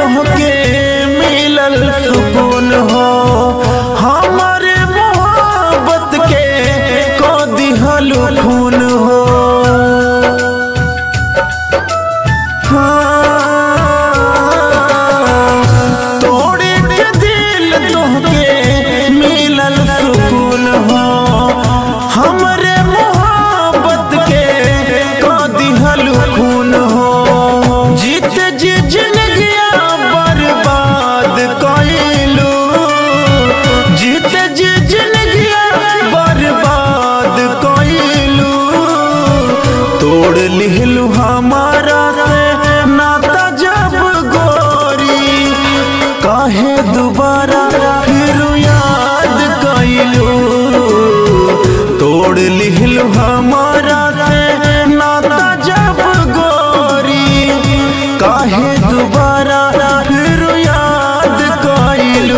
तोहके मिलल सुकून हो हमारे मोहब्बत के को दिहल खून हो हाँ, तोड़े के दिल तोहके मिलल सुकून हो हमरे मोहब्बत के को दिहल खून हो जीत जी जिंदगिया बर्बाद कइलू जीत जी जिंदगिया बर्बाद कइलू तोड़ लिहलू हमारा से नाता जब गोरी काहे दोबारा फिर याद कइलू तोड़ लिहलू हमारा से नाता जब गोरी काहे दोबारा फिर याद कइलू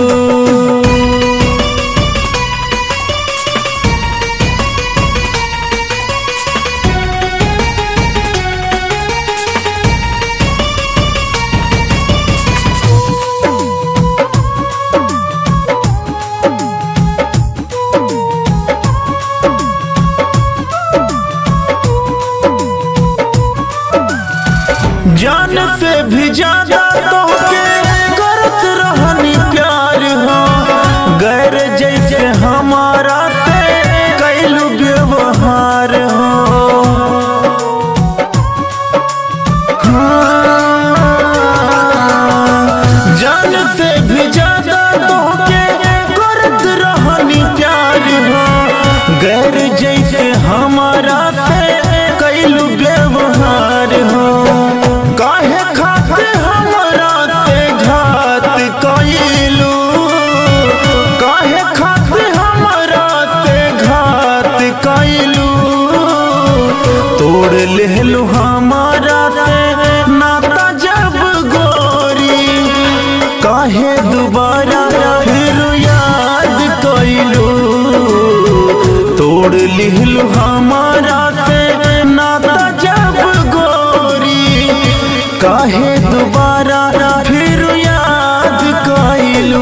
जान से भी ज्यादा तोहके करत रहनी प्यार हो गैर जैसे हमारा से कैलू व्यवहार हो हाँ, जान से भी ज्यादा तोहके करत रहनी प्यार हो गैर जैसे हमारा से कैलू व्यवहार हो काहे खातिर हमरा से घात कइलू काहे खातिर हमरा से घात कइलू तोड़ लेलू हमारा से नाता जब गोरी काहे दोबारा फिर याद कइलू तोड़ लिहलू हमारा से नाता जब गोरी काहे दोबारा फिर याद कइलू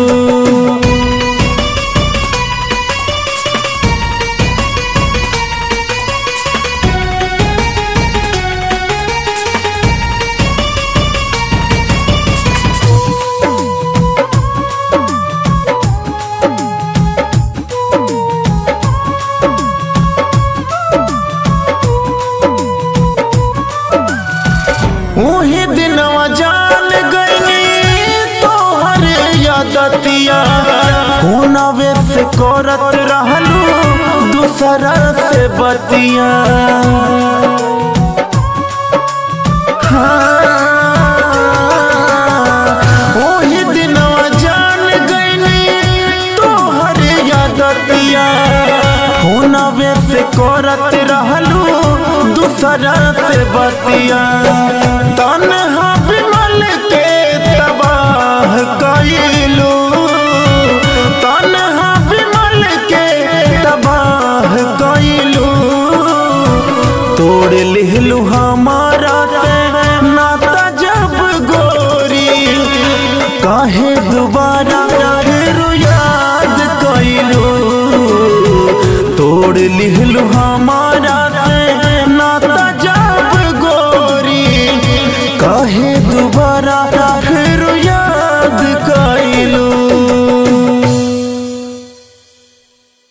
उही दिनवा जान गईनी तोहर यादतिया हुनवे से करत रहलू दूसरा से बतिया हाँ, ओही दिनवा जान गईनी तोहर यादतिया हुनवे से करत रहलू दूसरा से बतिया तन्हा विमल के तबाह कइलू तन्हा विमल के तबाह कइलू तोड़ लिहलू हमारा से नाता जब गोरी काहे दोबारा फिर याद कइलू तोड़ लिहलू हमारा